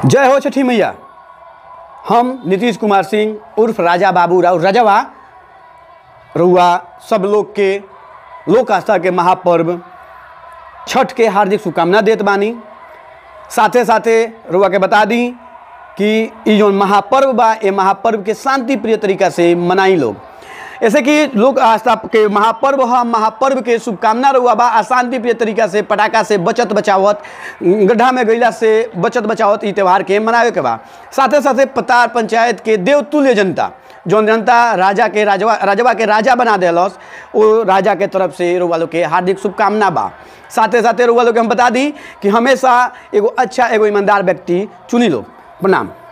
जय हो छठी मैया हम नीतीश कुमार सिंह उर्फ राजा बाबू राव रजवा रउआ सब लोग के लोक आस्था के महापर्व छठ के हार्दिक शुभकामना देत बानी साथे साथे रउआ के बता दी कि ई जो महापर्व बा ये महापर्व के शांति प्रिय तरीका से मनाई लोग ऐसे कि लोक आस्था के महापर्व ह महापर्व के शुभकामना रहुआ बा आ शांति प्रिय तरीका से पटाखा से बचत बचावत गड्ढा में गईला से बचत बचावत ई त्यौहार के मनावे के बा साथे साथे पतार पंचायत के देवतुल्य जनता जौन जनता राजा के राजवा राजवा के राजा बना देलस वो राजा के तरफ से रउआ लोग के हार्दिक शुभकामना बा साथे साथे रउआ लोग के हम बता दी कि हमेशा एगो अच्छा एगो ईमानदार व्यक्ति चुनी लो प्रणाम